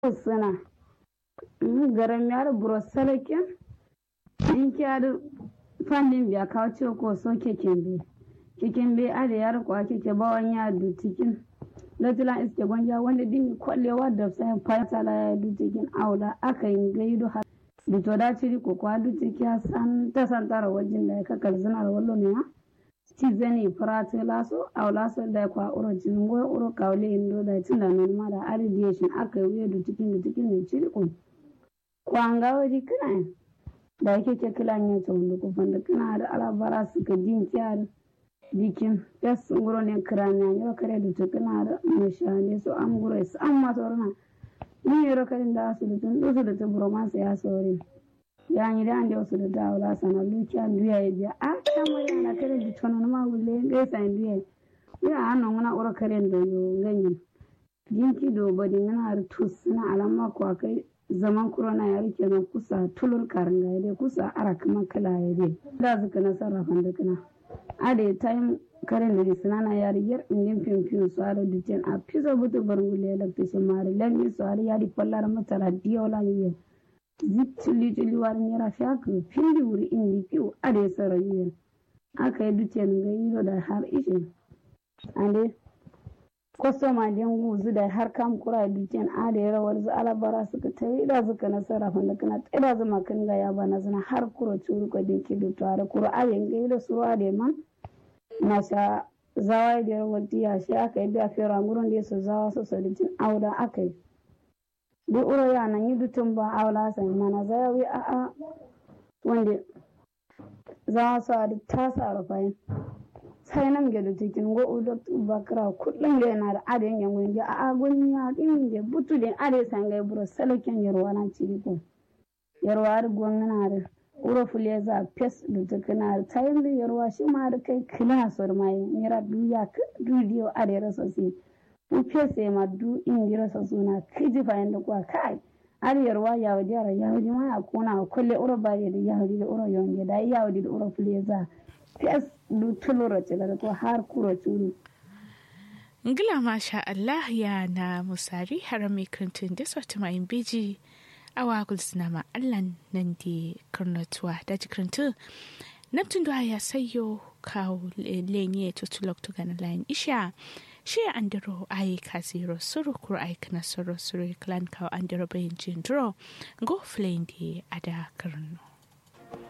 suna garam yar buro salakin in kyar fandin biya kawo ciwo ko so keken be keken be ada yar ko keke bawan ya du cikin latilan iske gwanja wanda dimi kwallewa da sai fata la ya du cikin aula aka yin gaido har duto da ciri ko kwa du ciki san ta san tara wajin da ka kalzina da wallo ne ha ci zani farate laso aula so da kwa uro jin go uro kawle indo da tinda non ma da arradiation aka yi du cikin du cikin ne ciri ko kwanga waji kana da yake ke kilan ya ta wanda kufan da kana da alabara suka jin kyar dikin yas nguro ne kiranya yau kare da ta kana da mashane su an gure su an ma torna ni yoro kare da su da tun dusu da ta bromance ya sore ya ni da ande wasu da dawla sana lukiya duya ya biya a ta mo ya na kare da tono ma wulle ga sa duya ya anno ngana oro kare da yo ganyi jinki do bodi ngana har tus na alama ko kai zaman kurona ya rike na kusa tulur karanga ya dai kusa ara kuma kala ya dai da zuka na sarrafan da kana ade time karen da risina na yari yar indin fimfim su ara duten a pisa butu barngule ya lakta shi mari lalmi su ara yari pallar matara diyo la yi zip tuli tuli wari yara fiaka findi wuri indi piu ade sara yi aka yi duten ga yi da har ishe ande kwastoma din guzu da har kam kura duken a da rawar zu alabara suka ta yi da suka nasara fanda kana tsira zuma kan ga ya bana zina har kuro curu ko din kidu tare kuro a yin ga da suruwa da man na sha zawa da rawar diya shi aka yi biya fera gurin da su zawa su saditin auda aka yi duk uro ya nan yi dutun ba aula sai mana zayawi a a wanda zawa su a duk tasa rufayin sai nam gedo tikin go udo bakra kullum le na da ade yan gun ja a gun ya din je butu den ade sanga buro saloken yarwa na ciri ko yarwa ar gon na da uro fule za pes da tukuna da tayin da yarwa shi ma da kai kila sor mai mira duya ka dudiyo ade rasa si u pese ma du ingira sa suna kiji fa yanda kwa kai ar yarwa ya wadi ara ya wadi ma akuna kulle uro bare da ya wadi da uro yonge da ya wadi da uro fule za pes du tulura tilar ko har kura tulu. Ngila masha Allah ya na musari harami krantun da sauti mayin beji awa gulsina ma Allah nan di karnatuwa da ji krantun Neptun da ya sayo kawo lenye tutulok to gana layin isha shi andiro ayi kaziro suru kuro ayi kana suru suru klan kawo andiro bayin jindro go flame di ada karno.